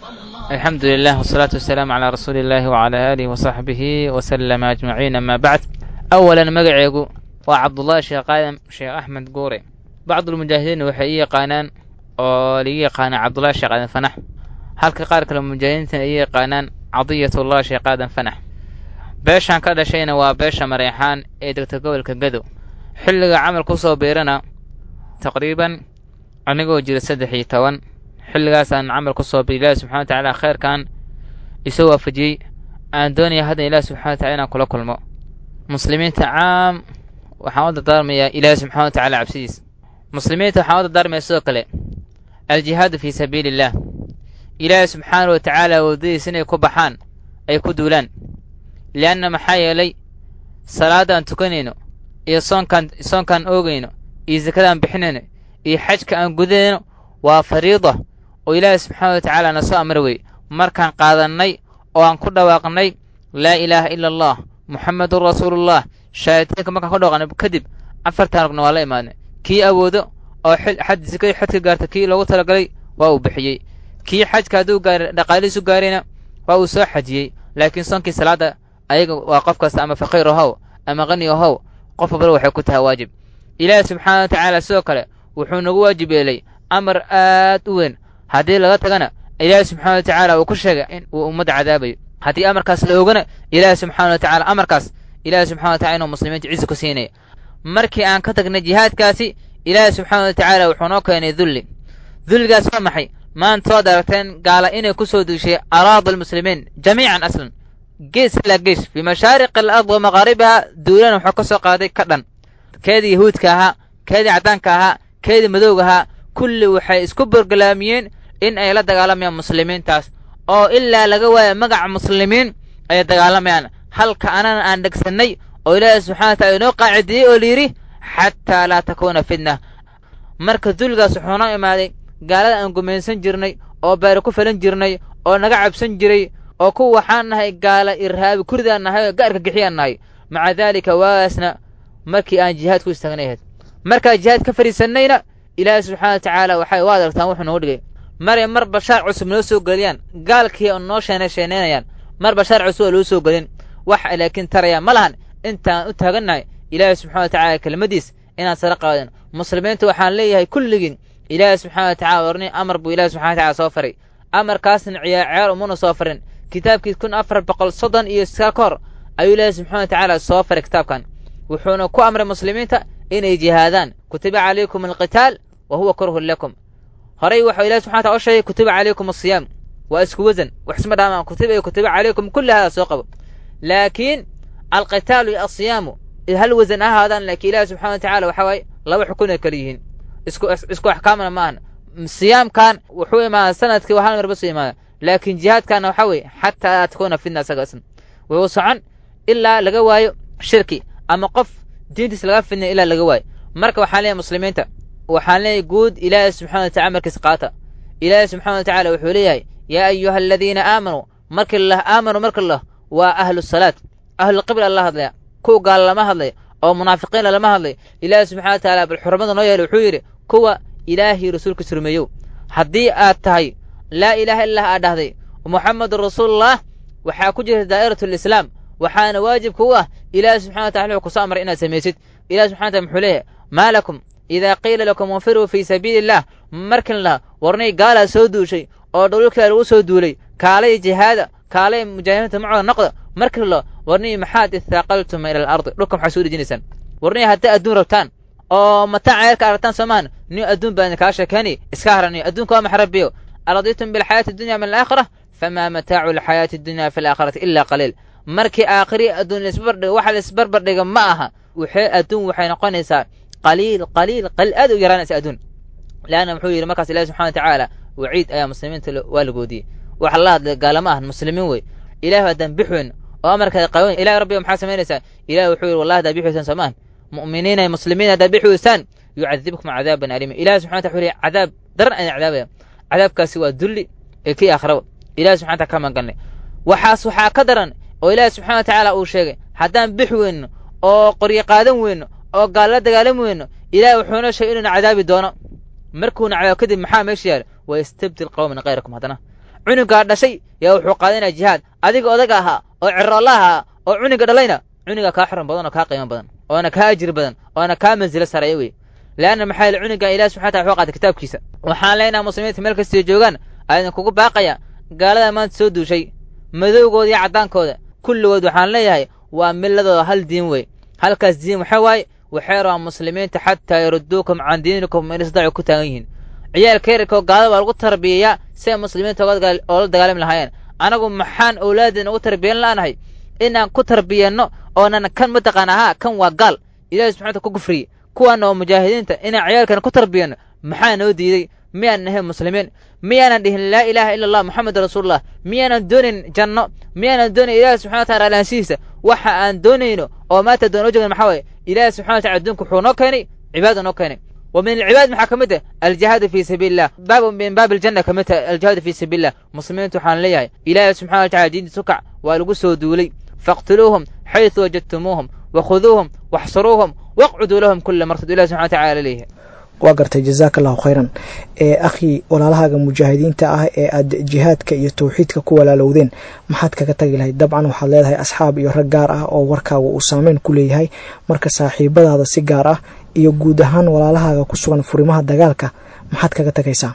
الحمد لله والصلاة والسلام على رسول الله وعلى آله وصحبه وسلم أجمعين أما بعد أولا مقعيقو وعبد الله شيخ قادم شيخ أحمد قوري بعض المجاهدين waxay yaqaanaan oo laga yaqaana cabdullahi sheekh aadan fanax halka qaar kale mujaahidiinta ay yaqaanaan cadiyatullah sheekh aadan fanax beeshan ka dhashayna waa beesha mareexaan ee degta gobolka gadow xilliga camal ku soo biirana taqriiban anigoo jira saddex iyo toban xilligaasaan camal ku soo biir ilaahi subxana wa tacaala khayrkan isoo waafajiyey aan doonaya haddan ilaahi subxana wa tacala inaan kula kulmo muslimiinta caam waxaan u dardaarmayaa ilaahi subxana wa tacala cabsidiisa muslimiinta waxaan u dardaarmaya sidoo kale aljihaadu fii sabiili illaah ilaahi subxaana wa tacaala waddadiisa inay ku baxaan ay ku duulaan lianna maxaa yeelay salaadaan tukanayno iyo soonkaan soonkaan oogayno iyo sakadaan bixinayno iyo xajka aan gudanayno waa fariida oo ilaahi subxaana wa tacaala na soo amar wey markaan qaadannay oo aan ku dhawaaqnay laa ilaaha ila allah muxammedun rasuulullah shahaaditaanka markaan ku dhawaaqnay kadib afartaan rugna waa la imaadnay kii awoodo oo xad sikay xadka gaarta kii loogu talagalay waa uu bixiyey kii xajka hadduu gaar dhaqaalihiisu gaarayna waa uu soo xajiyey laakiin soonkii salaadda ayaga waa qof kasta ama faqiir ohow ama qani ohow qof walbana waxay ku tahay waajib ilaahi subxaana wa tacaala sidoo kale wuxuu nagu waajib yeelay amar aad u weyn haddii laga tagana ilaahi subxaana wa tacaala uu ku sheegay in uu ummadda cadaabayo haddii amarkaas la ogana ilaahi subxaana wa tacaala amarkaas ilaahi subxana wa tacala inuu muslimiinta cizi ku siinaya markii aan ka tagnay jihaadkaasi ilaahi subxaana wa tacaala wuxuu noo keenay dulli dulligaas waa maxay maanta waad aragteen gaala inay ku soo duushay araada almuslimiin jamiican aslan gees ilaa gees fii mashaariqi alard wa maqaaribiha duulana wuxuu ka soo qaaday ka dhan keedii yahuudka ahaa keedii caddaanka ahaa keedii madowga ahaa kulli waxay isku borgolaamiyeen in ay la dagaalamayaan muslimiintaas oo ilaa laga waaya magaca muslimiin ay dagaalamayaan halka anana aan dhegsannay oo ilaahi subxana wa tacala inoo qaacidiyey oo layidhi xataa laa takuuna fitna marka dulligaas wuxuu noo imaaday gaalada aan gumaysan jirnay oo baari ku falan jirnay oo naga cabsan jiray oo kuwa waxaan nahay gaala irhaabi kuridaan nahay oo gaarka gixiyaan nahay maca daalika waagaasna markii aan jihaad ku istaagnay ahayd markaa jihaad ka fadhiisannayna ilaahi subxana wa tacaala waxay u adargtaan wuxuu noogu dhigay maray mar bashaar cusub noo soo geliyaan gaalkii oo noo sheena sheenaynayaan mar bashaar cusub oo loo soo gelin wax laakiin taraya ma lahan intaan u taagannahay ilaahi subxana wa tacala kelimadiis inaan sara qaadan muslimiinta waxaan leeyahay kulligiin ilaahi subxana wa tacala warni amar buu ilahi subxana wa tacala soo faray amarkaasna ciyaar ciyaar umuna soo farin kitaabkii kun afar boqol soddon iyo iska ka hor ayuu ilaahi subxana wa tacaala soo faray kitaabkan wuxuuna ku amray muslimiinta inay jihaadaan kutiba calaykum alqitaal wa huwa kurhun lakum horay waxau ilahi subxana wataala o sheegay kutiba calaykum asiyaam waa isku wasan wax isma dhaamaan kutiba iyo kutiba calaykum kulli hada soo qabo laakiin alqitaalu iyo asiyaamu hal wasan ahaadaan laakiin ilahi subxana wa tacala waxa waaye laba xukun ay kala yihiin isku isku axkaamna ma ahan siyaamkan wuxuu imaadaa sanadkii waa hal mar basuu imaada laakiin jihaadkaana waxaa weeye xataa laa takuuna fitna isaga isna wuu socon ilaa laga waayo shirki ama qof diintiis laga fidnay ilaa laga waayo marka waxaan leeyahay muslimiinta waxaan leeyahay guud ilaahi subxana wa tacala markiis qaata ilaahi subxana wa tacala wuxuu leeyahay yaa ayuha aladiina aamanuu markii lah aamanuu marka lah waa ahlu salaad ahlulqibla la hadlaya kuwa gaala lama hadlaya oo munaafiqiinla lama hadlayo ilaahi subxana wa tacaala bal xurmada noo yeelay wuxuu yidhi kuwa ilaahii rasuulkiis rumeeyow haddii aad tahay laa ilaaha illah aad dhahday muxamedun rasuulullah waxaa ku jirta daa'iratu alislaam waxaana waajib kugu ah ilaahi subxana wa tacala wuxuu kusoo amray inaad samaysid ilahi subxana wataala muxuu leeyahay maa lakum idaa qiila lakum infiruu fii sabiili illah markin laha warnay gaalaa soo duushay oo dhululkaa lagu soo duulay kaalay jihaada kaalay mujaahidiinta macooda noqda markin la warnay maxaad ithaaqaltuma ila alardi dhulka maxaa soo dhejinaysaan warnay hadday adduun rabtaan oo mataaca yarka aragtaan soomaan nin adduun baa idinkaa sheekeeni iska haraniyo adduunka waa maxrabiyo araditum bilxayaati addunya min alaakhira famaa mataacu alxayaati addunya fi alaakhirati ilaa qaliil markii aakhiri adduun laisbarbardhigo waxa laisbarbardhiga ma aha waxay adduun waxay noqonaysaa qaliil qaliil qaliil aad u yaraanaysa adduun leanna muxuu yidhi markaas ilahi subxana wa tacaala waciid ayaa muslimiinta waa la goodiyey waxa la hadlay gaalama ahan muslimiin wey ilahi haddaan bix weyn oo amarkaada qaban ilahi rabbiga maxaa samaynaysaa ilahi wuxuu yidhi wallahi haddaa bix weysaan soomaan mu'miniina iyo muslimiin haddaa bix weysaan yucadibkum cadaaban aliima ilahi subxana wata wuxuu leeyahy cadaab daran ayaan cadaabaya cadaabkaasi waa dulli ee kii aakhiraba ilahi subxana wataala ka maganay waxaas waxaa ka daran oo ilaahi subxana wa tacaala uu sheegay haddaan bix weyno oo qoryo qaadan weyno oo gaalla dagaalan weyno ilahi wuxuuna sheegay inuuna cadaabi doono markuuna cadaab kadib maxaa meesha yaala wa yastabdil qowman khayrakum haddana cunugaa dhashay yaa wuxuu qaadanaya jihaad adiga odaga ahaa oo ciroolla ahaa oo cunuga dhalayna cunuga kaa xiran badan oo kaa qiimo badan oona kaa ajir badan oona kaa mansilo sareeya wey leanna maxaa yaele cunugan ilahi subxana wataala wuxuu qaatay kitaabkiisa waxaan leenaha muslimiinta meel kastay joogaan aydin kugu baaqaya gaalada maanta soo duushay madowgooda iyo caddaankooda kulligood waxaan leeyahay waa milladooda hal diin wey halkaas diin waxa waaye waxay rabaan muslimiinta xataa yaruduukum can diinikum in isdaacu ku taagan yihiin ciyaalka yararkoo gaalada baa lagu tarbiyayaa si ay muslimiinta oola dagaalami lahaayeen anagu maxaan owlaadeen ugu tarbiyan la'nahay inaan ku tarbiyanno oonan kan mataqaan ahaa kan waa gaal ilahi subxana wata ku gufriye kuwaana oo mujaahidiinta inaan ciyaalkan ku tarbiyanno maxaa noo diiday miyaanan nahay muslimiin miyaanan dhihin laa ilaaha ila allah moxamed rasuulullah miyaanan doonayn janno miyaanan doonayn ilahi subxana watala alaanshihiisa waxa aan doonayno oo maanta doon o joogna maxaa waye ilahi subxana watala adduunka wuxuu noo keenay cibaada noo keenay wa min alcibaad maxaa ka mid ah aljihaadu fii sabiili illah baab min baab aljanna ka mid tahay aljihaadu fii sabiili illah muslimiintu waxaan leeyahay ilaahi subxana wa tacala diintiisu kac waa lagu soo duulay faqtuluuhum xaysu wajadtumuuhum wakhuduuhum waxsuruuhum waqcuduu lahum kula martad ilahi subxana wa tacala leeyahay waa gartay jazaaka allahu khayran ee akhii walaalahaaga mujaahidiinta ah ee aad jihaadka iyo tawxiidka ku walaalowdeen maxaad kaga tagi lahayd dabcan waxaad leedahay asxaab iyo rag gaar ah oo warkaaga uu saameyn ku leeyahay marka saaxiibadaada si gaar ah iyo guud ahaan walaalahaaga ku sugan furimaha dagaalka maxaad kaga tagaysaa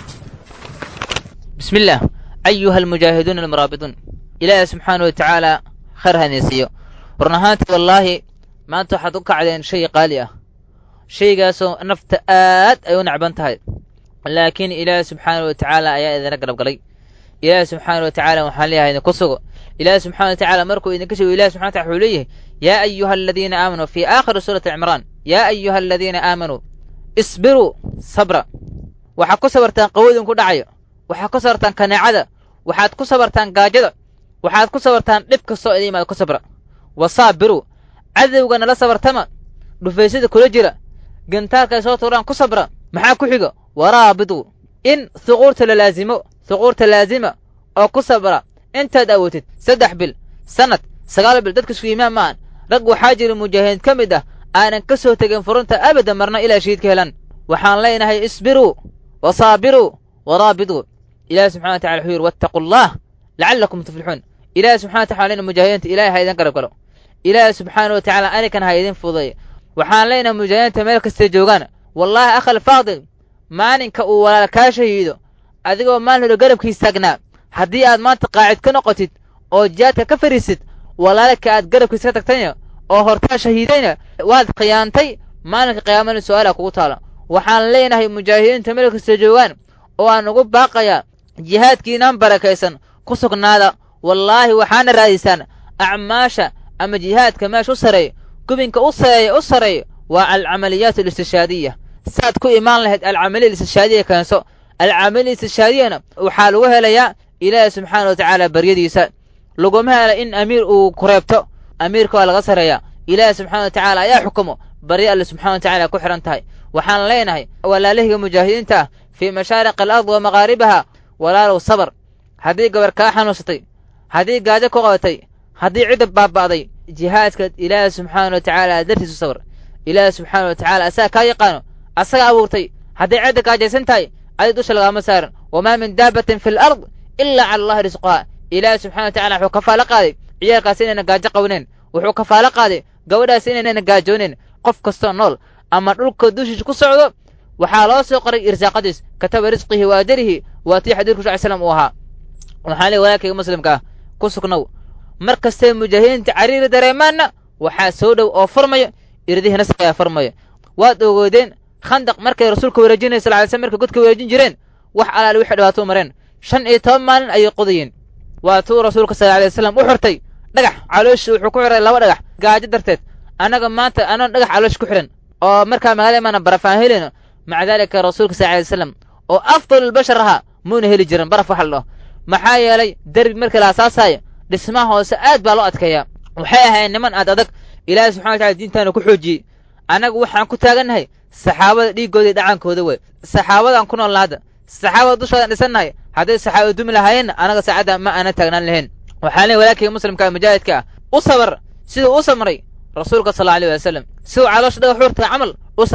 bismi illaah ayuha almujaahiduuna almuraabiduun ilaahi subxaana wa tacaala khayr hanaysiiyo run ahaantii wallaahi maanta waxaad u kacdeen shay qaali ah shaygaasoo nafta aad ay u nacban tahay laakiin ilaahi subxaana wa tacaala ayaa idina garab galay ilaahi subxaana wa tacala waxaan leeyahay idinku sugo ilaahi subxana wa tacala markuu idinka sheego ilahi subxana wataala wuxuu leeyahay yaa ayuha aladiina aamanuu fii aakhiri suurati cimraan yaa ayuha aladiina aamanuu isbiruu sabra waxaad ku sabartaan qawoodin ku dhacayo waxaad ku sabartaan kaneecada waxaad ku sabartaan gaajada waxaad ku sabartaan dhib kastoo idin imaada ku sabra wasaabiruu cadowga nala sabartama dhufaysyada kula jira gantaalka ay soo tuuraan ku sabra maxaa ku xiga waraabidu in huquurta la laasimo huquurta laasima oo ku sabra intaad awootid saddex bil sannad sagaal bil dadka isku imaan maahan rag waxaa jira mujaahidiin ka mid ah aanan ka soo tegin furunta abada marna ilaa shahiidka helan waxaan leenahay isbiruu wasaabiruu waraabiduu ilahi subxana wa tacala wuxuu yidhi wattaquu allah lacallakum tuflixuun ilahi subxana wa tacala lena mujaahidiinta ilahay ha idin garab galo ilaahi subxaana wa tacala anikan ha idin fududeeyo waxaan leenahay mujaahidiinta meel kastay joogaan wallaahi akhal faadil maalinka uu walaal kaa shahiido adigoo maalin hore garabkiis taagnaa haddii aad maanta qaacid ka noqotid oo jihaadka ka fariisid walaalka aad garabkiis ka tagtayna oo hortaa shahiidayna waad khiyaantay maalinka qiyaamana su'aala kugu taala waxaan leenahay mujaahidiinta meel kastay joogaan oo aan ugu baaqayaa jihaadkiinaan barakaysan ku sugnaada wallaahi waxaana raadiysaan acmaasha ama jihaadka meesha u sareeyo gubinka u sareeya u sareeyo waa alcamaliyaat alistishaadiya saad ku imaan lahayd alcamaliya alistishaadiya keenso alcamaliya istishaadiyana waxaa lagu helayaa ilaahi subxaana wa tacaala baryadiisa laguma hela in amiir uu kureebto amiirka waa laga sareeyaa ilaahi subxana wa tacaala ayaa xukumo barya alle subxana wa tacala ku xidhan tahay waxaan leenahay walaalihiga mujaahidiinta ah fii mashaariqi alard wa maqaaribaha walaalow sabar haddii gabar kaa xanuunsatay haddii gaajo ku qabatay haddii cidda baaba'day jihaadka ilaahi subxaana wa tacaala dartiisu sabar ilaahi subxaana wa tacaala asaga kaa yaqaano asaga abuurtay hadday cidda gaajaysan tahay adi dusha lagaama saaran wamaa min daabatin fi alard ilaa cala allahi risquhaa ilaahi subxana wa tacala wuxuu kafaalo qaaday ciyaalkaas inayna gaajo qabaneen wuxuu kafaalo qaaday gabadhaas inaynayna gaajoonen qof kastoo nool ama dhulka dushiisa ku socdo waxaa loo soo qoray irsaaqadiis kataba risqihi wa ajarihi waa tii xadiirku sal slam uu ahaa waxaan leey walaalkayga muslimka ah ku sugnow mar kastay mujaahidiinta cariiri dareemaanna waxaa soo dhow oo furmayo irdihii nasriga ayaa furmaya waad ogoodeen khandaq markay rasuulka wareejinaya sal ly slam markay godka wareejin jireen wax alaali wixii dhibaato mareen shan iyo toban maalin ayay qodayeen waa tuu rasuulka sal alay wasalam u xirtay dhagax calooshi wuxuu ku xiray laba dhagax gaajo darteed annaga maanta anoon dhagax caloosh ku xidhan oo markaa magaalada imaana barafaan helayno maca daalika rasuulka sal alay wasalam oo afdalulbashar ahaa muuna heli jirin baraf waxa la dhaho maxaa yeelay derbi markii la asaasaayo dhismaha hoose aad baa loo adkeeyaa waxay ahayn niman aad adag ilaahay subxana wa tacala diintaana ku xoojiyey annagu waxaan ku taagannahay saxaabada dhiiggooda iyo dhacaankooda wey saxaabadaan ku noolna hadda saxaabada dushoodan dhisannahay hadday saxaabada dumi lahaayeenna annaga saacadda ma aanan taagnaan lahayn waxaan leey walaalkayga muslimka mujaahidka ah u sabar siduu u samray rasuulka sal allahu alيh wasalam siduu caloosha dhagax xurta camal u sabar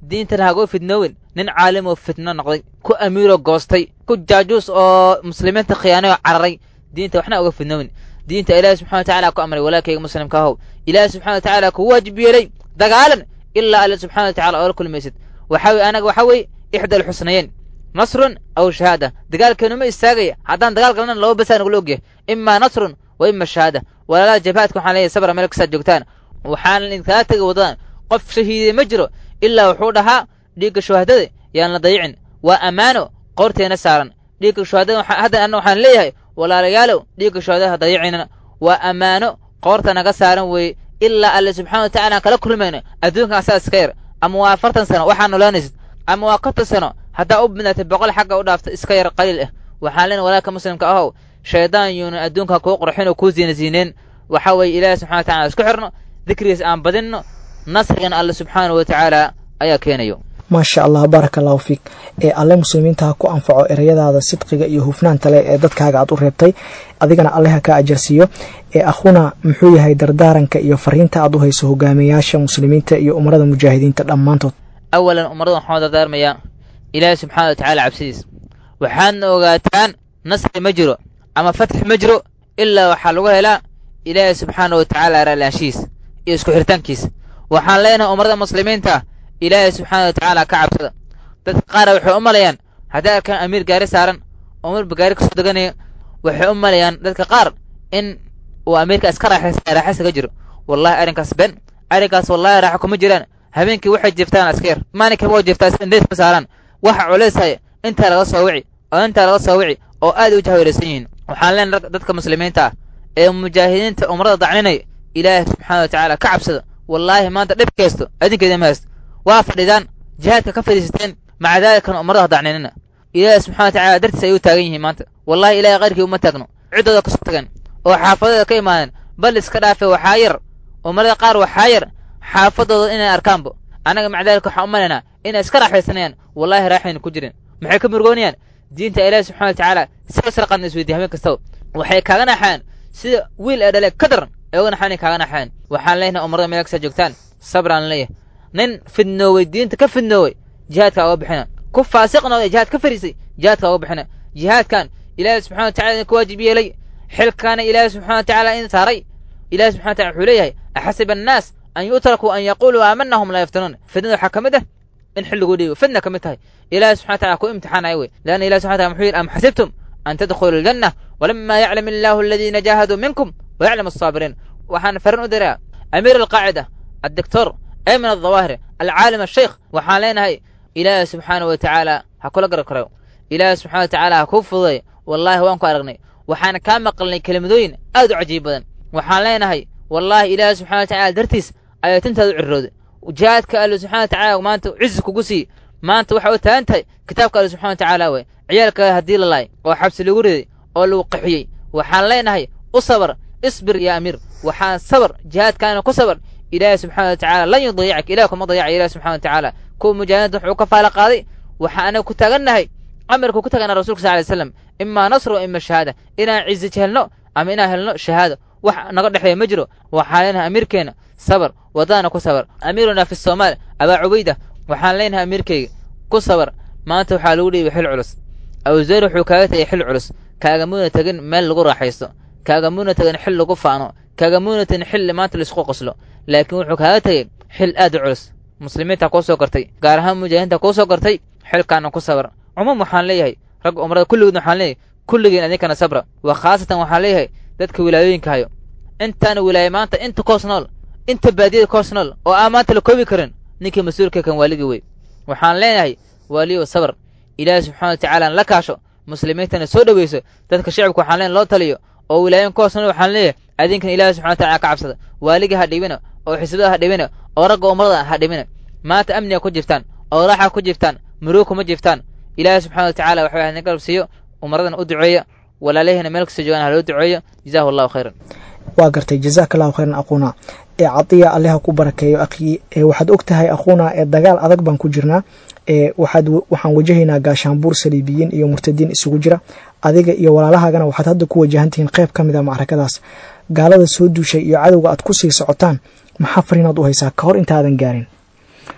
diintana hagoo fidnoowin nin caalim oo fitno noqday ku amiiroo goostay ku jaajuus oo muslimiinta khiyaanay oo cararay diinta waxna uga fidnoowin diinta ilaahi subxana wa tacala ku amray walaalkayga muslimka ahow ilaahi subxana wa tacaala ku waajib yeelay dagaalan ilaa alle subxana wa tacala oola kulmaysid waxaa weye anaga waxaa weeye ixda alxusnayeyn nasrun aw shahaada dagaalkeenu ma istaagaya haddaan dagaal galna laba basaa nagula ogyahay imaa nasrun wa ima shahaada walaalaha jabaadka waxaan leeyahay sabra meel kastaad joogtaan waxaan idinkaga tegay waddadan qof shahiiday ma jiro ilaa wuxuu dhahaa dhiigga shuhadada yaan la dayicin waa ammaano qoorteena saaran dhiigga shuhadada hadda anna waxaan leeyahay walaalayaalow dhiigga shuhadada ha dayicinana waa ammaano qoorta naga saaran weeye ilaa alle subxana wa tacala aan kala kulmayno adduunkan asaa iska yar ama waa afartan sano waxaa noolaanaysid ama waa konton sano haddaa u bidnaatay boqol xagga u dhaafta iska yar qaliil ah waxaan leenahay walaalka muslimka ahow shaydaan yuuna adduunka kuu qurxin oo kuu ziinasiineen waxaa weeye ilaahi subxana wa tacala isku xirno dikrigiis aan badinno nasrigana alle subxaana wa tacaala ayaa keenayo maasha allah baaraka allahu fiik ee alle muslimiinta ha ku anfaco ereyadaada sidqiga iyo hufnaanta leh ee dadkaaga aad u reebtay adigana alle ha ka ajarsiiyo ee akhuna muxuu yahay dardaaranka iyo fariinta aad u hayso hogaamiyayaasha muslimiinta iyo umarada mujaahidiinta dhammaantood awalan umaradan waxaan dardaarmayaa ilaahi subxana wa tacala cabsidiis waxaadna ogaataan nasri ma jiro ama fatx ma jiro ilaa waxaa lagu helaa ilaahi subxaana wa tacaala raalaanshihiis iyo isku xiritaankiisa waxaan leenahay umarada muslimiinta ilaahay subxaana wa tacaala ka cabsada dadka qaara waxay u malayaan hadday arkaan amiir gaari saaran oo marba gaari kasoo deganaya waxay u malayaan dadka qaar in uu amiirka iska raaxaysa ka jiro wallahi arrinkaas ben arrinkaas wallahi raaxo kuma jiraan habeenkii waxay jiftaan aska yar maalinkaba waa jiftaa indheys ma saaraan waxa culaysaya intaa laga soo wici oo intaa laga soo wici oo aad u jahwareersan yihiin waxaan leenahay dadka muslimiinta ah ee mujaahidiinta umrada dacninaya ilaahay subxaana wa tacaala ka cabsada wallaahi maanta dhib kaysto adinkeeda ma haysto waa fadhidaan jihaadka ka fadhiisateen maca daalikana umradaha dacninina ilaahi subxana wa tacala dartiis ay u taagan yihiin maanta wallahi ilahay kayrkii uma taagno ciddooda kasoo tagan oo xaafadooda ka imaadeen bal iska dhaafe waxaa yar umarada qaar waxaa yar xaafadooda inay arkaanbo annaga maca daalika waxaan u malaynaa inay iska raaxaysanayaan wallahi raaxayna ku jirin maxay ka murgoonayaan diinta ilaahi subxana wa tacaala siga sarqadna isweydiye habeen kastaba waxay kaaga naxaan sida wiil ee dhale ka daran ee uga naxaanay kaaga naxaan waxaan leenahay umarada meel kasta joogtaan sabraan leeyahay nin fidnoowey diinta ka fidnoowey jihaadka uga bixina ku faasiq noqday jihaad ka fariisay jihaadka uga bixina jihaadkan ilaahi subxana wa tacala idinku waajib yeelay xilkaana ilaahi subxana wa tacala in saaray ilahi subxana wa tacala wuxuu leeyahay axasiba annaas an yutrakuu an yaquuluu aamanna hum laa yaftanuun fidnada waxaa ka mid ah in xilliguu dhiibo fidna ka mid tahay ilaahi subxana wa tacala ku imtixaanaya wey leanna ilahi subxana tacala muxuu yidhi am xasibtum an tadkhuluu aljanna walama yaclam illaahu aladiina jaahaduu minkum wayaclam alsaabiriin waxaan farin u diraa amiir alqaacida addoctor ayman aldawaahiri alcaalim asheikh waxaan leenahay ilaahi subxaana wa tacaala ha kula garab karayo ilaahi subxana wa tacaala ha kuu fududay wallaahi waan ku aragnay waxaan kaa maqalnay kelimadooyin aad u cajiib badan waxaan leenahay wallaahi ilaahi subxana wa tacala dartiis ayaa tintaada u cirrooday jihaadka alle subxana wa tacala maanta cizi kugu siiy maanta waxay u taagan tahay kitaabka alle subxana wa tacaala wey ciyaalka haddii la laay oo xabsi lagu riday oo lagu qaxiyey waxaan leenahay u sabar isbir ya amiir waxaan sabar jihaadkaana ku sabar ilaahi subxana wa tacala lan yudayacak ilahi kuma dayaca ilahi subxana wa tacaala kuwa mujaahidiinta wuxuu ka faala qaaday waxaa anaga ku taagannahay amarku ku tagana rasulka sal ly slam imaa nasr wa ima shahaada inaan cizi helno ama inaan helno shahaado wax naga dhexeeya ma jiro waxaan leenahay amiirkeena sabar waddaana ku sabar amiiruna fi somaal abaa cubayda waxaan leenahay amiirkeyga ku sabar maanta waxaa lagu dhiibay xil culus awseyr wuxuu kaaga tegay xil culus kaagamuuna tegin meel lagu raaxaysto kaagamuuna tegin xil lagu faano kaagamuuna tegin xilli maanta laisku qoslo laakiin wuxuu kaaga tegey xil aad u culus muslimiinta kuu soo gartay gaar ahaan mujaahidiinta kuu soo gartay xilkaana ku sabar cumuum waxaan leeyahay ragga umrada kulligoodna waxaan leeyahay kulligeen adinkana sabra waa khaasatan waxaan leeyahay dadka wilaayooyinka hayo intaana wilaaya maanta inta koos nool inta baadiyada koos nool oo aan maanta la koobi karin ninkii mas-uulka kan waaligii wey waxaan leenahay waaliyow sabar ilaahi subxana wa tacaala la kaasho muslimiintana soo dhoweyso dadka shicibka waxaan leenahay loo taliyo oo wilaayan koos nool waxaan leeyahay adinkan ilaahi subxana wa tacala ka cabsada waaligii ha dhibina oo xisbada ha dhibina oo ragga umrada ha dhibina maanta amniga ku jirtaan oo raaxa ku jirtaan muruug kuma jirtaan ilaahi subxana wa tacala waxaa idin garab siiyo umradana u duceeya walaalahina meel kasta joogaan haloo duceeyo jazaahu allahu khayran waa gartay jazaaka allahu khayran aquuna ee cadiya alleha ku barakeeyo akhii waxaad og tahay aquuna ee dagaal adag baan ku jirnaa waxaad waxaan wajahaynaa gaashaanbuur saliibiyiin iyo murtadiin isugu jira adiga iyo walaalahaagana waxaad hadda ku wajahantihiin qayb ka mid a macrakadaas gaalada soo duushay iyo cadowga aad ku sii socotaan maxaa fariinaad u haysaa ka hor intaadan gaarin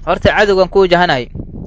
horta cadowgan ku wajahanahay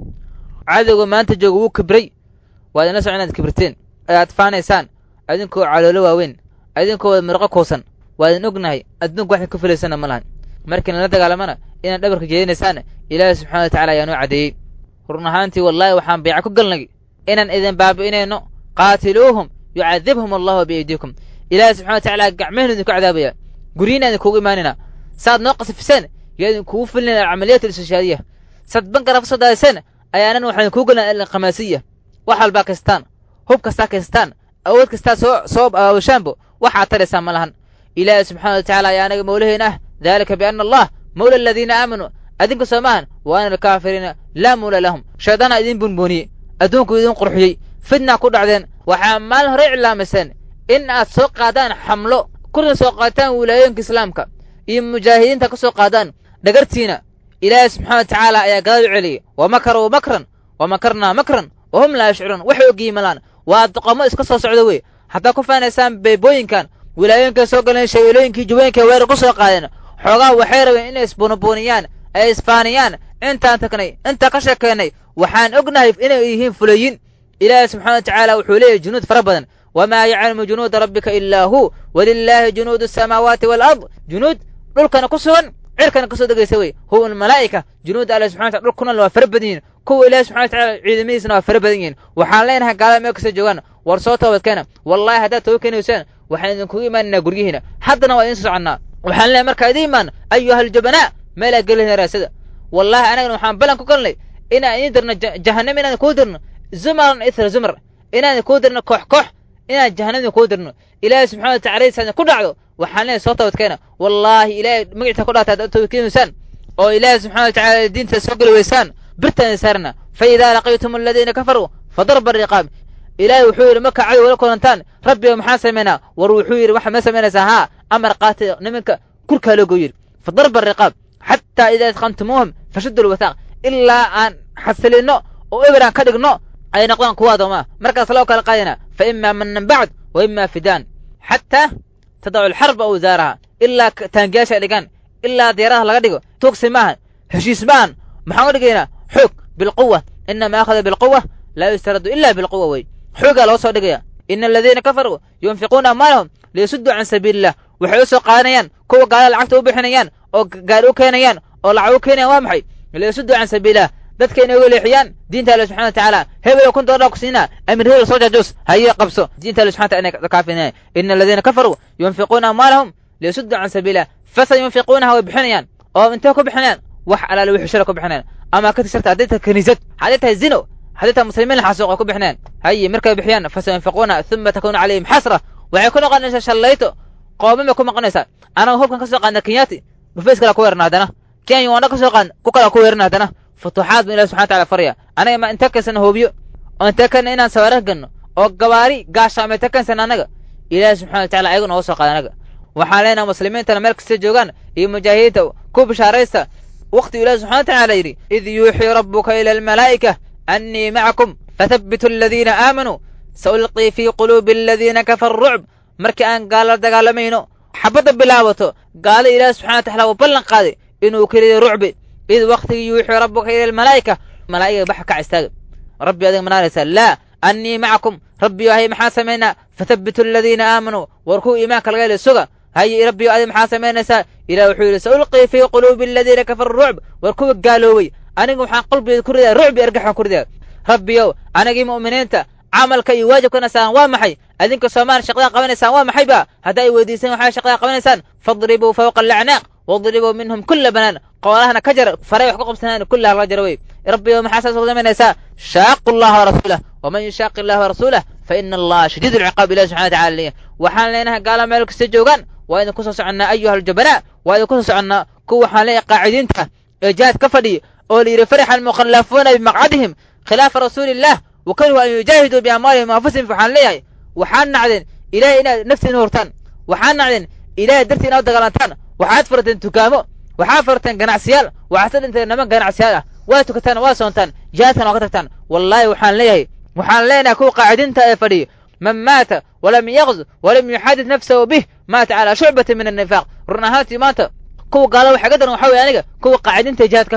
cadowga maanta jooga wuu kibray waad inla socon inaad kibirteen ee aad faanaysaan adinkoo caloolo waaweyn adinkoo wada mirqo kuusan waa idin ognahay adduunku waxay ku filaysana ma lahan markii nala dagaalamana inaad dhabarka jeedinaysaan ilaahi subxana wa tacala ayaa noo caddeeyey run ahaantii wallaahi waxaan bayca ku galnay inaan idin baabi'inayno qaatiluuhum yucadibhum allahu biaydiikum ilaahi subxana wa tacala gacmehenu idinku cadaabaya guryiina idinkugu imaanayna saad noo qasifiseen yaa idinkugu filinayna alcamaliyat alistishaadiya saad bankara ka soo daadiseen ayaanan waxaa idinkugu gelina alqamaasiya wax walbaa kaystaan hub kastaa kaystaan awood kastaa soo soo aawashaanbo waxaad taraysaan ma lahan ilaahi subxana wa tacala ayaa anaga mawlaheena ah daalika biana allah mawla aladiina aamanuu adinka soo maahan wa ana alkaafiriina laa mawla lahum shaydaana idin bunbuuniyey adduunku idin qurxiyey fidnaa ku dhacdeen waxaa maalin hore iclaamiseen in aad soo qaadaan xamlo kuna soo qaataan wilaayooyinka islaamka iyo mujaahidiinta ka soo qaadaan dhagartiina ilaahi subxana wa tacaala ayaa gadaal u celiyey wa makaruu makran wa makarnaa makran wa hum laa yashcuruun waxay ogiimalaan waa doqomo iska soo socda wey haddaa ku faanaysaan beebooyinkan wilaayooyinkay soo galeen shabeelooyinkii juwooyinkay weerar ku soo qaadeen xoogaa waxay rabeen inay isbuunibuuniyaan ay isfaaniyaan intaan tagnay intaan ka sheekaynay waxaan ognahay inay yihiin fulayin ilaahi subxana wa tacaala wuxuu leeyahy junuud fara badan wamaa yaclamu junuuda rabbika ilaa hu walilaahi junuudu asamaawaati waalard junuud dhulkana ku sugan cirkana ka soo degaysa wey huwa almalaa'ika junuudda alle subxana wataala dhulkuna waa fara badan yihin kuwa ilaahi subxana wa tacala ciidamadiisana waa fara badan yihin waxaan leenahay gaalada meel kasta joogaan war soo toobadkeena wallahi haddaad toba keenaysaan waxaan idinkugu imaanaynaa guryihiina haddana waa idin soo soconnaa waxaan leenahay markaa idin imaan ayuha aljabanaa meelaa gelihina raasada wallahi anagana waxaan ballan ku galnay inaan idin dirno jahannam inaan kuu dirno zumaran ithra zumar inaan kuu dirno koox koox inaan jahannam kuu dirno ilaahay subxana wa tacala saadin ku dhacdo waxaan leenahay soo toobadkeena wallaahi ilaahay magaciisa ku dhaarta haddaad toobadkeenaysaan oo ilaahay subxana wa tacala diinta soo geli weysaan birtaan saarna fa idaa laqiitum aladiina kafaruu fadarba riqaab ilaahay wuxuu yidhi markaa cadow la kulantaan rabbiga maxaan samaynaa war wuxuu yidhi waxaad ma samaynaysaa haa amar qaati nimanka kurkaa loogo yidhi fadarba riqaab xataa idaa idqantumuuhum fashuddu lwathaaq ilaa aan xasilinno oo eberaan ka dhigno ay noqdaan kuwa addoomaa markaas loo kala qaadayna fa imaa manan bacd wa imaa fidaan xataa tadacu alxarba awsaaraha ilaa taangiyaasha dhigaan ilaa diyaaraha laga dhigo tuugsi maahan heshiis maahan maxaan u dhigaynaa xoog bilquwa inama akhada bilquwa laa yustaradu ila bilquwa wey xoogaa loo soo dhigaya ina aladiina kafaruu yunfiquuna amwaalahum liyasudduu can sabiili illah waxay u soo qaadanayaan kuwa gaalada lacagta u bixinayaan oo gaari u keenayaan oo lacag u keenayaan waa maxay liyasudduu can sabiililah dadka inay uga leexiyaan diinta alle subxana wa tacaala hebelo kun doolar ku siinaa amir hebel soo jaajuus haye qabso diinta alle subxana taala inay kaafinayaan ina aladiina kafaruu yunfiquuna amwaalahum liyasudduu can sabiililah fasa yunfiquunaha way bixinayaan oo intee ku bixinayaan wax alaale wixii shara ku bixinayaan ama ka tirta hadday tahay kaniisad hadday tahay zino hadday tahay muslimiin la xasuuq ay ku bixinayaan haye markay bixiyaan fasa yunfiquuna uma takuunu calayhim xasra waxay ku noqonaysaa shallayto qooman bay ku noqonaysaa anaga hubkan ka soo qaadna kenyaati dhufays kala ku weerna haddana kenya waana ka soo qaadna ku kala ku weerna haddana futuuxaad buu ilahi subxana wataala faraya anaga ma inta kaysana hoobiyo oo inta kana inaan sawaarah ganno oo gabaari gaashaama inta kaysana anaga ilaahi subxana wa tacala ayagu nooga soo qaada anaga waxaan leenaha muslimiintana meel kasta joogaan iyo mujaahidiinta ku bishaaraysta waqtigu ilahi subxana wa tacaala yidhi id yuuxii rabbuka ila almalaa'ika annii macakum fathabbitu aladiina aamanuu saulqii fii quluubi aladiina kafaru rucb markii aan gaala dagaalamayno xabadda bilaabato gaala ilaahi subxana wa tacala uu ballan qaaday inuu keliya rucbi id waktigii yuuxii rabbuka ila almalaa'ika malaa'iga baxa kac istaaga rabbi adiga manaanaysaa laa annii macakum rabbiyo hay maxaa samaynaa fathabbitu aladiina aamanuu war kuwa iimaanka laga heli suga haye rabbiyo adiga maxaa samaynaysaa ilah wuxuu yidhi saulqii fii quluubi aladiina kafaru rucb war kuwa gaaloowey aniga waxaan qalbigeeda ku ridaa rucbi argaxaan ku ridaa rabbiyow anagii mu'miniinta camalka iyo waajibkana saaran waa maxay adinka soomaali shaqdaa qabanaysaan waa maxay ba haddaa ay weydiiseen waxaa shaqdaa qabanaysaan fadribuu fawqa alacnaaq wadribuu minhum kula banaan qoolahana ka jar faray wax ku qabsanaan kullaha laga jaro wey rabbiyow maxaa saas ugu samaynaysaa shaaqu allaha warasuulah waman yushaaqi allaha warasuulah fa ina allaha shadiid alciqaab ilahi subxana wataala leeyahy waxaan leenahay gaala meel kasta joogaan waa idin kusoo soconnaa ayuha aljabanaa waa idin kusoo soconnaa kuwa waxaan leeyahay qaacidiinta ee jihaad ka fadhiya oo la yidhi farixa almukhallafuuna bimaqcadihim khilaafa rasuuli illah wakarihuu an yujaahiduu biamwaalihim anfusihim waxaan leeyahay waxaad nacdeen ilahay inaad naftiina hurtaan waxaad nacdeen ilahay dartii inaad dagaalantaan waxaad furteen dukaamo waxaad furteen ganacsiyaal waxaad ka dhinteen niman ganacsiyaal ah waa tukataan waa soontaan jihaadkan waa ka tagtaan wallaahi waxaan leeyahay waxaan leenahay kuwa qaacidiinta ee fadhiya man maata walam yaqz walam yuxadid nafsahu bih maata calaa shucbatin min annifaaq run ahaantii maanta kuwa gaala waxa ga daran waxa weye aniga kuwa qaacidiinta jihaad ka fadhiya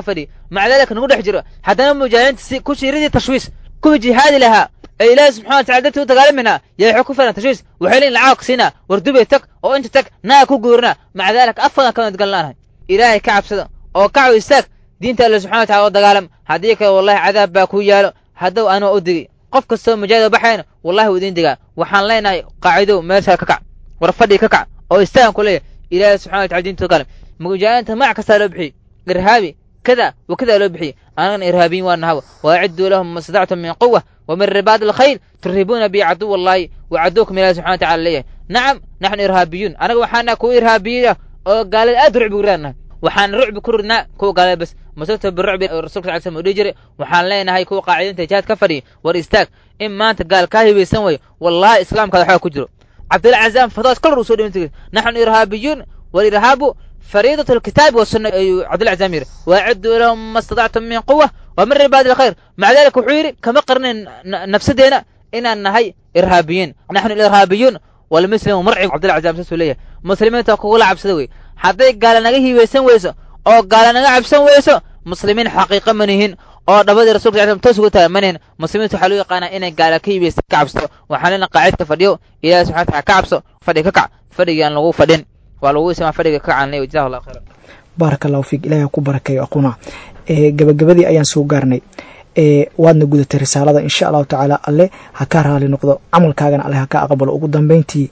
maca daalika nagu dhex jiro haddana mujaahidiinta si ku shiiradii tashwiis kuwii jihaadi lahaa ee ilaahi subxana watacala dartii u dagaalamayna yaa waxay ku filan tashwiis waxay leeyiin lacag siinaa war dubay tag oo inta tag naa ku guurina maca daalika afadan ka madgan laanahay ilaahay ka cabsada oo kacow istaag diinta alle subxana watacala oo dagaalam haddii kale wallahi cadaab baa ku yaalo haddow anoo u digay qof kastoo mujaahid oo baxayna wallahi wuu idiin digaa waxaan leenahay qaacidow meeshaa ka kac war fadhi ka kac oo istaagan ku leeyahay ilaahay subxana watacala diinta dagaalam mujaahidiinta magac kastaa loo bixiyey irhaabi كذا وكذا لو بحي أنا إرهابيين وأنها وأعدوا لهم ما استطعتم من قوة ومن رباط الخيل ترهبون به عدو الله وعدوكم إلى سبحانه وتعالى ليه نعم نحن إرهابيون أنا وحنا كو إرهابية قال أدرع بقرانا وحان رعب كرنا كو قال بس مسلت بالرعب الرسول صلى الله عليه وسلم وديجري وحان لنا هاي كو قاعدين تجاد كفري وريستاك إما أنت قال كاهي بيسوي والله إسلام كذا حاجة كجرو عبد العزام فضاس كل رسول نحن إرهابيون والإرهاب فريضة الكتاب والسنة عبد العزامير وأعدوا لهم ما استطعتم من قوة ومن رباد الخير مع ذلك وحيري كما قرن نفس دينا إن أنهي إرهابيين نحن الإرهابيون والمسلم مرعب عبد العزام سسولية مسلمين تقول عبد سدوي حتى قال نجيه ويسن ويسو أو قال نجا عبسن ويسو مسلمين حقيقة منهن oo dhabadii rasuulka sallam toos ugu tahay maneen muslimiintu waxaa loo yaqaanaa inay gaala ka yibaysa ka cabso waxaanina qaacid ka fadhiyo ilaahi subxana wataala ka cabso fadhi ka kac fadhigii aan lagu fadhin waa lagu ismaa fadhiga ka kacan jazahu allah khayran baaraka allahu fiik ilahay ku barakeeyo aquna gabagabadii ayaan soo gaarnay waadna gudatay risaalada insha allahu tacaala alle ha ka raali noqdo camalkaagana alle ha ka aqbalo ugu dambeyntii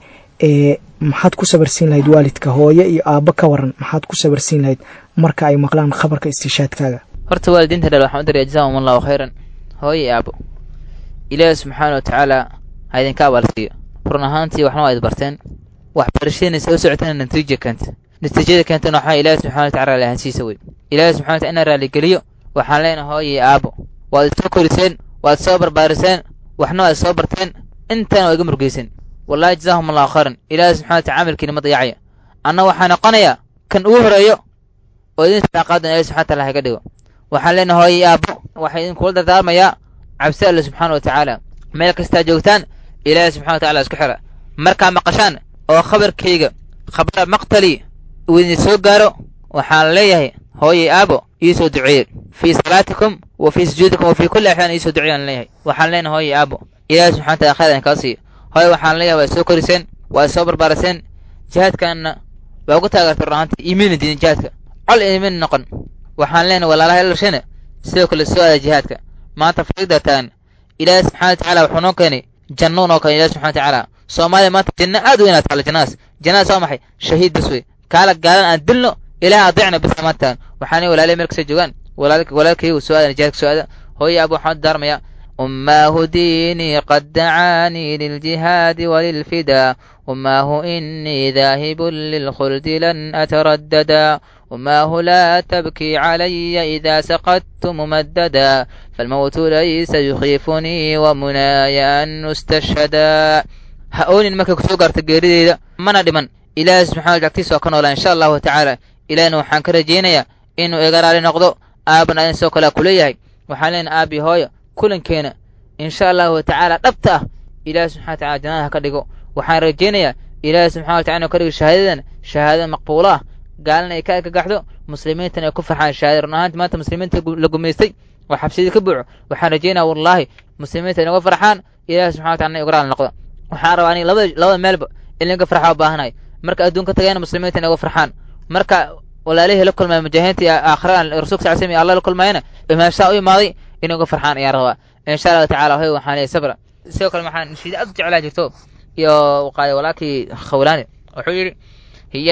maxaad ku sabarsiin lahayd waalidka hooye iyo aabbo ka waran maxaad ku sabarsiin lahayd marka ay maqlaan khabarka istishaadkaaga horta waalidiinta dhal waxaan u diraya jazahum allahu khayran hooye iyo aabbo ilaahi subxaana wa tacaala ha idinka abaalsiiyo run ahaantii waxna waa id barteen waxbarashadiina soo socotana natiija keenta natiijada keentana waxaa ilaahi subxana wa tacala lahansiisa wey ilaahi subxana wa tacala inaan raaligeliyo waxaan leenahay hooye iyo aabbo waad isoo koriseen waad soo barbaariseen waxna waad soo barteen intana waa iga murgeyseen wallahi jazahum allahu khayran ilaahi subxana wa tacala camalkiina ma dayacaya anna waxaa noqonayaa kan ugu horeeyo oo idin saaqaadan ilahi subxana wa tacala haga dhigo waxaan leenahay hooye iyo aabbo waxaa idinkula dardaarmayaa cabsi alle subxaana wa tacaala meel kastaa joogtaan ilaahi subxana wa tacala isku xira markaa maqashaan oo khabarkayga khabara maqtali uu idin soo gaaro waxaan leeyahay hooye aabo iisoo duceeye fii salaatikum wa fii sujuudikum wa fii kulli axyaan iisoo duceeyaan leeyahay waxaan leenahay hooye aabo ilaahi subxana wa tacala khayr idin kaa siiyo hooye waxaan leeyahay waa soo koriseen waa soo barbaariseen jihaadkaanna waa ugu taageertay run ahaantii iimayna diin jihaadka col iimayna noqon waxaan leenahay walaalaha ilashana sidoo kale soo aada jihaadka maanta fariigdaa taagan ilaahi subxana wa tacaala wuxuu noo keenay jannuun oo kale ilahi subxana wa tacaala soomaaliya maanta janno aad weyn aad taala jannadaas jannadaas waa maxay shahiid bas wey kaala gaalan aan dilno ilaah adeecna bas maanta taagan waxaan walaalay meel kasoo joogaan walaalkaygu soo aadan jihaadka soo aada hooye abu waxaan daarmayaa أماه ديني قد دعاني للجهاد وللفدا أماه إني ذاهب للخلد لن أترددا أماه لا تبكي علي إذا سقطت ممددا فالموت ليس يخيفني ومناي أن أستشهدا هؤلاء المكة كسوغر تقريدا من دمن إله سبحانه وتعالى سوكن ولا إن شاء الله تعالى إلى أنه حنكر جينيا إنه إقرار نقضو آبنا إن سوكلا كليهي وحالين آبي هوي kulankeena insha allahu tacaala dhabta ah ilaahi subxana wa tacala jannada ha ka dhigo waxaan rajaynayaa ilaahi subxana wa tacala inu ka dhigo shahaadadan shahaadada maqbuula ah gaalana ay ka agagaxdo muslimiintana ay ku farxaan shahaada run ahaanti maanta muslimiinta la gumaystay oo xabsidii ka buuco waxaan rajaynaya wallaahi muslimiinta inaga farxaan ilaahi subxana wa tacala na igraal noqdo waxaan rabaa aniga labada labada meelba in laga farxa u baahanahay marka adduunka tagayana muslimiinta inaga farxaan marka walaalihii la kulmaya mujaahidiinta aakhiraan rasuulka sal slam iyo allah la kulmayana imaamshaa u imaaday inay uga farxaan ayaan rabaa insha allahu tacala hoy waxaan leeyahay sabra sidoo kale waxaan nashiida aad u jeclaa jirto iyo qaaday walaalkii khawlaani wuxuu yidhi hiya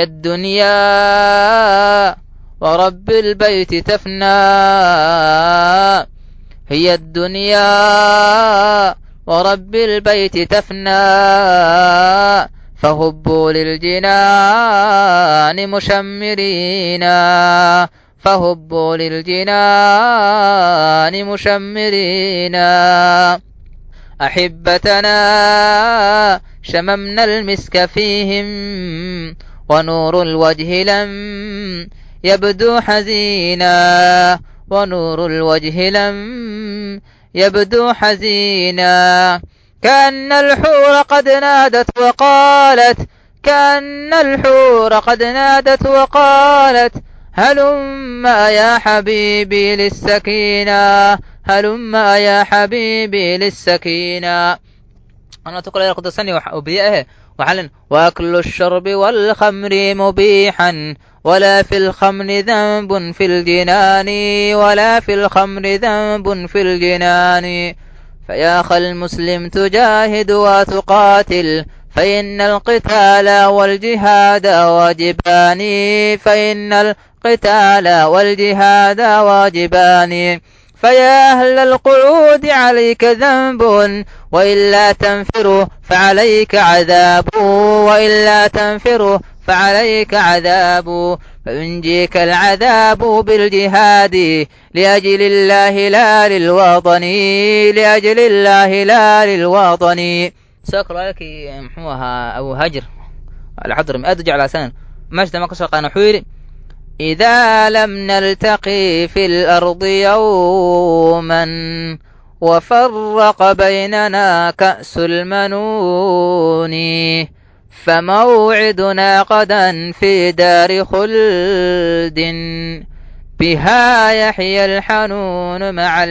addunyaa ورب البيت تفنى هي الدنيا ورب البيت تفنى فهبوا للجنان مشمرين فهبوا للجنان مشمرين أحبتنا شممنا المسك فيهم ونور الوجه لم يبدو حزينا ونور الوجه لم يبدو حزينا كأن الحور قد نادت وقالت كأن الحور قد نادت وقالت هلم يا حبيبي للسكينة هلم يا حبيبي للسكينة أنا تقول يا قدسني وبيئه وحلن وأكل الشرب والخمر مبيحا ولا في الخمر ذنب في الجنان ولا في الخمر ذنب في الجنان فيا أخ المسلم تجاهد وتقاتل فإن القتال والجهاد واجبان فإن القتال والجهاد واجبان فيا أهل القعود عليك ذنب وإلا تنفروا فعليك عذاب وإلا تنفروا فعليك عذاب فينجيك العذاب بالجهاد لأجل الله لا للوطن لأجل الله لا للوطن سأقرأ لك محوها أبو هجر الحضر أدج على سنة مجد ما قصر قانا حويري إذا لم نلتقي في الأرض يوما وفرق بيننا كأس المنون فموعدنا غدا في دار خلد بها يحيى الحنون مع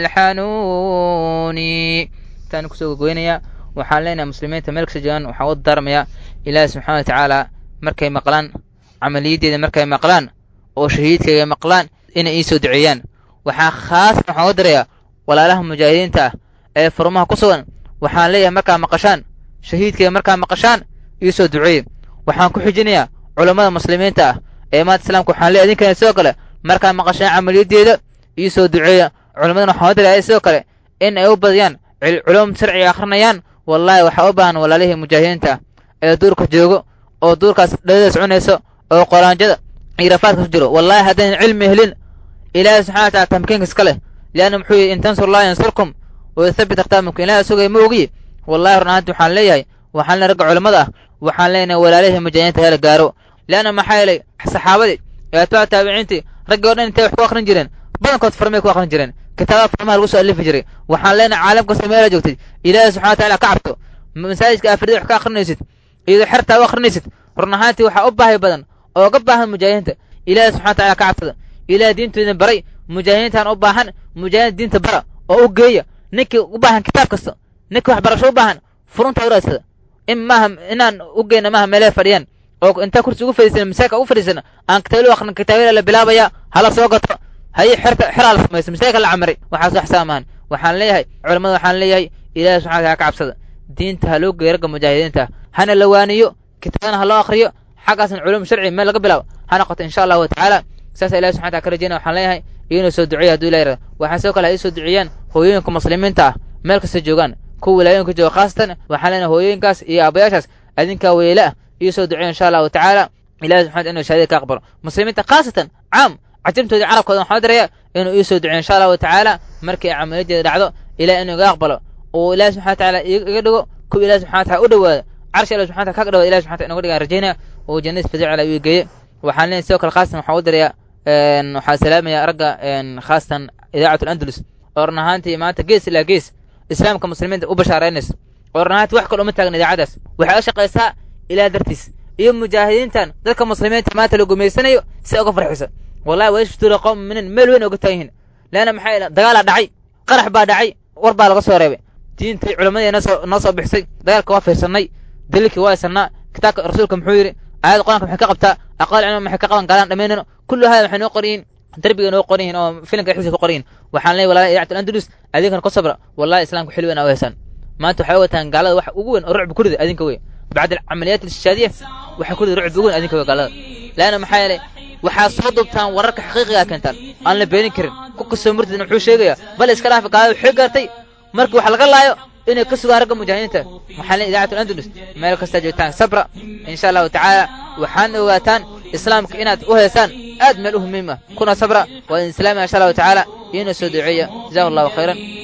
الحنون تاني كسوق قوينيا waxaan leenahay muslimiinta meel kasta joogaan waxaan u darmayaa ilaahi subxaana wa tacaala markay maqlaan camaliyaddeeda markay maqlaan oo shahiidkayga maqlaan inay ii soo duceeyaan waxaa khaasan waxaan u darayaa walaalaha mujaahidiinta ah ee furmaha ku sugan waxaan leeyahay markaa maqashaan shahiidkayga markaa maqashaan ii soo duceeye waxaan ku xijinayaa culammada muslimiinta ah ee maanta islaamka waxaan leeyahay idinkana sidoo kale markaa maqashaan camaliyaddeeda ii soo duceeya culammadana waxaan u darayaa sidoo kale in ay u badiyaan culum sharciga akhrinayaan wallaahi waxaa u baahan walaalihii mujaahidiinta ah ee duurka joogo oo duurkaas dhadadaas cunayso oo qoraanjada iyo rafaadka ku jiro wallaahi haddaynan cilmi helin ilaahi subxana wa tacala tamkiinka iska leh lianna muxuu yidhi in tansurullaha yansurkum wayuthabbit aqdaamakum ilaahi sugaya ma ogiye wallahi run ahaanti waxaan leeyahay waxaan le ragga culammada ah waxaan leenahay walaalihii mujaahidiinta hela gaaro lianna maxaa yeelay saxaabadii ee atbaac taabiciintii raggii o dhan intay wax ku akhrin jireen badankood farmay ku akhrin jireen kitaabada farmaha lagu soo alifi jiray waxaan leenahay caalam kasta meela joogtay ilaahi subxana wa tacala ka cabto masaajidka afrida wax ka akhrinaysid iyadoo xertaa u akhrinaysid run ahaantii waxaa u baahi badan oo ga baahan mujaahidiinta ilaahi subxana wa tacala ka cabsada ilaah diintoodin baray mujaahidiintaan u baahan mujaahidiin diinta bara oo u geeya ninkii u baahan kitaab kasta ninkii waxbarasho u baahan furunta u raadsada in maaha inaan u geyna maaha meelaha fadhiyaan oo intaa kursi ugu fadhiisana masaajidka ugu fadhiisana aan kitaabyada u akhrin kitaabyada la bilaabaya hala soo gato haye xerta xeraa la samaysa masaajidka la camiray waxaas wax saamahan waxaan leeyahay culammada waxaan leeyahay ilaahi subxana wa tacala ka cabsada diinta ha loo geeyo ragga mujaahidiinta hana la waaniyo kitaabana ha loo akhriyo xaggaasna culum sharci meel laga bilaabo ha noqoto insha allahu tacaala saasa ilahi subxana wataala ka rajeyna waxaan leeyahay inuu soo duceeya haduu ilah yarada waxaan sidoo kale ha ii soo duceeyaan hooyooyinka muslimiinta ah meel kasta joogaan kuwa wilaayooyinka jooga khaasatan waxaan leenahay hooyooyinkaas iyo aabayaashaas adinkaa weyle ah ii soo duceeya insha allahu tacaala ilahi subxana inuu shahaadada ka aqbalo muslimiinta khaasatan caam cajamtoodii carabkooda waxaan darayaa inuu ii soo duceeyo insha allahu tacaala markii camaliyadeeda dhacdo ilahi inuu iga aqbalo oo ilahi subxana watacaala iga dhigo kuwa ilahi subxana wataala u dhowaada carshi ilahi subxana wataala kaga dhawaada ilahi subxana wataala inoga dhigaan rajaynaya oo jannadiis fadicala uu geeye waxaan leenahay sidoo kale khaasatan waxaan u darayaa waxaa salaamaya ragga khaasatan idaacat alandalus oo run ahaantii maanta gees ilaa gees islaamka muslimiinta u bashaaraynaysa oo run ahaantii wax kale uma taagan idaacadaas waxay u shaqaysaa ilaah dartiis iyo mujaahidiintan dadka muslimiinta maanta la gumaysanayo si uga farxisa wallahi waa ishtuura qowm minin meel weyn oga taagan yihiin leanna maxaa yeele dagaalaa dhacay qarax baa dhacay war baa laga soo reebay diintii culammadii noo noo soo bixisay dagaalka waa fiirsannay daliilkii waa haysannaa kitaabka rasuulka muxuu yidhi aayadda qur-aanka maxay ka qabtaa aqwaal cilmi maxay ka qaban galaan dhammaynayno kullu hada waxay noo qoran yihiin darbiga noo qoran yihiin oo filimka dhexdiisa ku qoran yihiin waxaan leeyahay walaalaha idaacatu andalus adinkana ku sabra wallahi islaamka xil weyn aa u haysaan maanta waxay wataan gaalada wax ugu weyn oo rucbi ku rida adinka wey bacda alcamaliyaat alshaadiya waxay ku rida rucbi ugu weyn adinka wey gaalada laanna maxaa yeelay waxaa soo dubtaan wararka xaqiiqigaa keentaan aan la beenin karin ku kastoo murtidna wuxuu sheegayaa bal iska dhaafi gaalada waxay gaartay markii wax laga laayo inay ka sugaan ragga mujaahidiinta maxaa leeyahay idaacatu andalus meel kastaa joogtaan sabra insha allahu tacaala waxaana ogaataan islaamka inaad u heesaan aad meel u muhiim ah kuna sabra waa idin islaamaya insha allahu tacaala iina soo duceeya jazakum allahu khayran